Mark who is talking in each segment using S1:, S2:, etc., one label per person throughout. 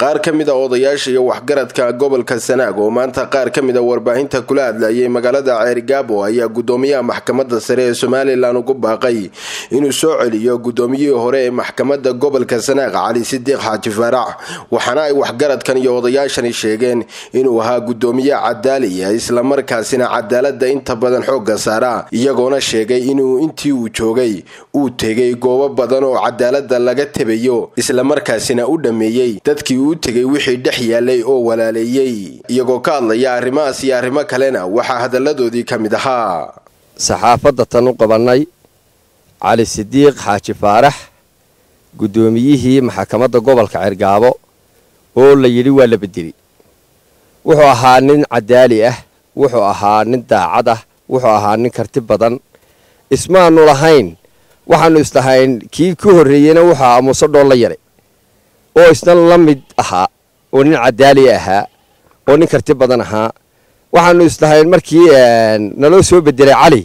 S1: qaar ka mid a odayaasha iyo waxgaradka gobolka sanaag oo maanta qaar ka mid a warbaahinta kula hadlayay magaalada ceerigaabo ayaa gudoomiyaha maxkamadda sare ee somalilan ugu baaqay inuu soo celiyo gudoomiyihii hore ee maxkamadda gobolka sanaag cali sidiiq xaaji faarax waxaana ay waxgaradkan iyo odayaashani sheegeen inuu ahaa gudoomiye cadaaliya islamarkaasina cadaalada inta badan xooga saara iyagoona sheegay inuu intii uu joogay uu tegay goobo badan oo cadaalada laga tebayo islamarkaasina u dhameeyey dadkii uu tegay wixii dhex yaalay oo walaaleeyey iyagoo ka hadlaya arrimahaas iyo arrimo kalena waxaa hadalladoodii ka mid ahaa
S2: saxaafadda tan u qabannay cali sidiiq xaaji faarax guddoomiyihii maxkamadda gobolka cergaabo oo la yidhi waa la bedeli wuxuu ahaa nin cadaali ah wuxuu ahaa nin daacad ah wuxuu ahaa nin karti badan ismaanu lahayn waxaannu islahayn kii ku horreeyeyna wuxuu ahaa muuse dhool la yaray oo isna la mid ahaa oo nin cadaali ahaa oo nin karti badan ahaa waxaanu islahayn markii naloo soo bedelay cali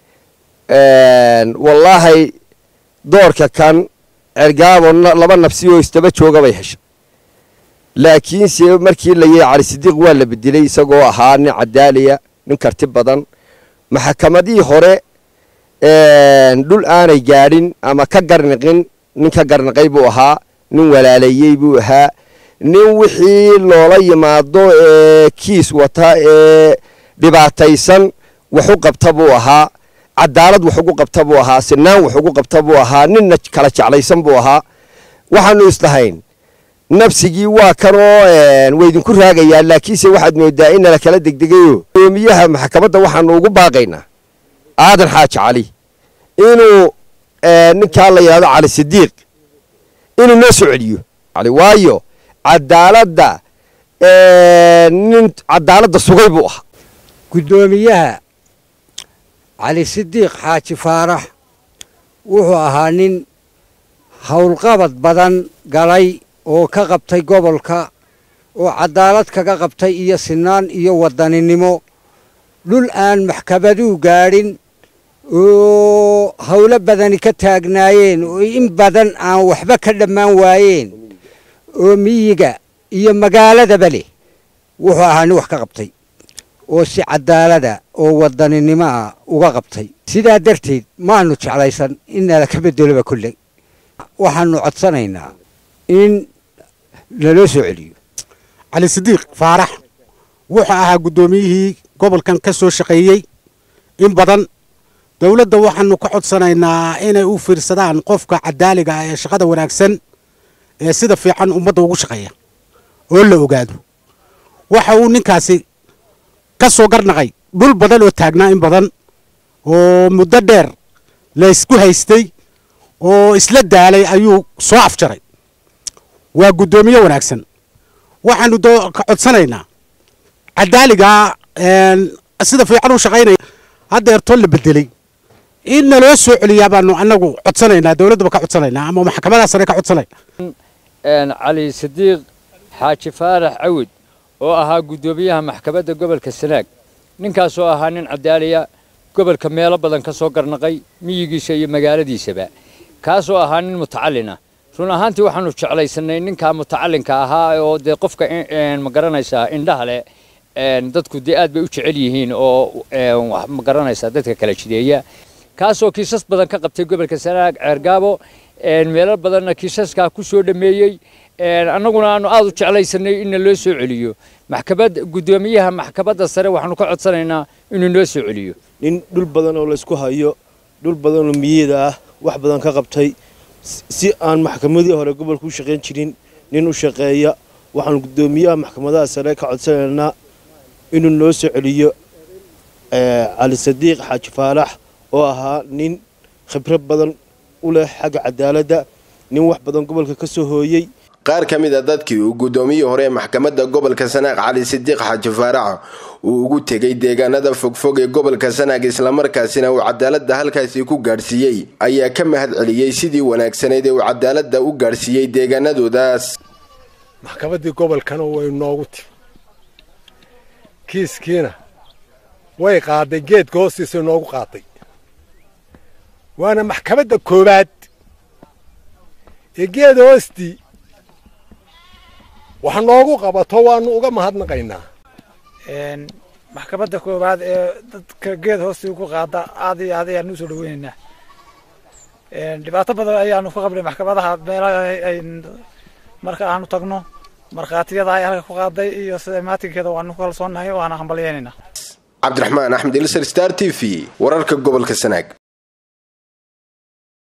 S2: wallaahay doorka kan cergaabo laba nabsi oo isdaba jooga bay heshay laakiinse markii la yidhi cali sidiiq waa la bedelay isagoo ahaa nin cadaaliya nin karti badan maxkamadihii hore dhul aanay gaadhin ama ka garniqin nin ka garniqay buu ahaa nin walaaleeyey buu ahaa nin wixii loola yimaado ee kiis wata ee dhibaataysan waxu qabta buu ahaa cadaalad wax ugu qabta buu ahaa sinaan wax ugu qabta buu ahaa ninna kala jeclaysan buu ahaa waxaanu islahayn nafsigii waa kanoo waydinku raagayaa laakiinse waxaad moodaa in nala kala degdegayo gudoomiyaha maxkamadda waxaanu ugu baaqaynaa aadan xaaji cali inuu ninkaa la yidhahdo cali sidiiq inuu noo soo celiyo waayo cadaaladda nin cadaaladda sugay buu ahaa
S3: guddoomiyaha cali sidiiq xaaji faarax wuxuu ahaa nin howlqabad badan galay oo ka qabtay gobolka oo cadaalad kaga qabtay iyo sinaan iyo wadaninimo dhul aan maxkamaduu gaadhin oo howlo badani ka taagnaayeen oo in badan aan waxba ka dhammaan waayeen oo miyiga iyo magaaladaba leh wuxuu ahaa nin wax ka qabtay oo si cadaalada oo wadaninimo ah uga qabtay sidaa darteed maanu jeclaysan in nala ka bedeloba kolley waxaanu codsanaynaa in naloo soo celiyo
S4: cali sidiiq faarax wuxuu ahaa guddoomiyihii gobolkan ka soo shaqeeyey in badan dowladda waxaanu ka codsanaynaa inay u fiirsadaan qofka cadaaliga ah ee shaqada wanaagsan ee sida fiican ummadda ugu shaqeeya oo la ogaado waxa uu ninkaasi ka soo garnaqay dhul badan oo taagnaa in badan oo muddo dheer laysku haystay oo isla daalay ayuu soo afjaray waa guddoomiye wanaagsan waxaanu ka codsanaynaa cadaaligaa sida fiican u shaqaynaya haddeertoo la bedelay in naloo soo celiyaa baanu anagu codsanaynaa dowladdaba ka codsanaynaa ama maxkamadaa sare ka codsanayna
S5: cali sidiiq xaaji faarax cawid oo ahaa guddoomiyaha maxkamadda gobolka sanaag ninkaasoo ahaa nin cadaaliya gobolka meelo badan ka soo garnaqay miyigiisa iyo magaaladiisaba kaasoo ahaa nin mutacalina run ahaantii waxaanu jeclaysanay ninkaa mutacalinka ahaa oo dee qofka ma garanaysaa indhaha leh dadku dee aad bay u jecel yihiin oo ma garanaysaa dadka kala jideeya kaasoo kiisas badan ka qabtay gobolka sanaag ceergaabo meelo badanna kiisaskaa ku soo dhameeyey annaguna aanu aad u jeclaysanay inna loo soo celiyo maxkamad guddoomiyaha maxkamadda sare waxaanu ka codsanaynaa inuu noo soo celiyo
S6: nin dhul badan oo laysku hayo dhul badan oo miyada ah wax badan ka qabtay si aan maxkamadii hore gobolka u shaqayn jirin nin u shaqeeya waxaanu guddoomiyaha maxkamadaha sare ka codsanaynaa inuu noo soo celiyo cali sadiiq xaaji faalax oo ahaa nin khibrad badan u leh xagga cadaaladda nin wax badan gobolka ka soo hooyey
S1: qaar ka mid a dadkii uu guddoomiyihii hore ee maxkamadda gobolka sanaag cali sidiiq xaaji faarax uu ugu tegay deegaanada fogfog ee gobolka sanaag islamarkaasina uu cadaaladda halkaasi ku gaadhsiiyey ayaa ka mahad celiyey sidii wanaagsaneyd ee uu cadaaladda u gaadhsiiyey deegaanadoodaas
S7: maxkamaddii gobolkana way noogu timi kiiskiina way qaaday geedka hoostiisa noogu qaaday waana maxkamadda koowaad ee geeda hoostii wax noogu qabato waanu uga mahadnaqaynaa
S8: maxkamadda koowaad ee dadka geed hoostii ku qaada aad iyo aad ayaanu usoo dhaweynaynaa dhibaato badan ayaanu ka qabnay maxkamadaha meelaha ay marka aanu tagno markhaatiyada ay halka ku qaaday iyo sida maatinkeeda waanu ku kalsoonahay waana hambalyeynayna
S1: cabdiraxmaan axmed ilsar star t v wararka gobolka sanaag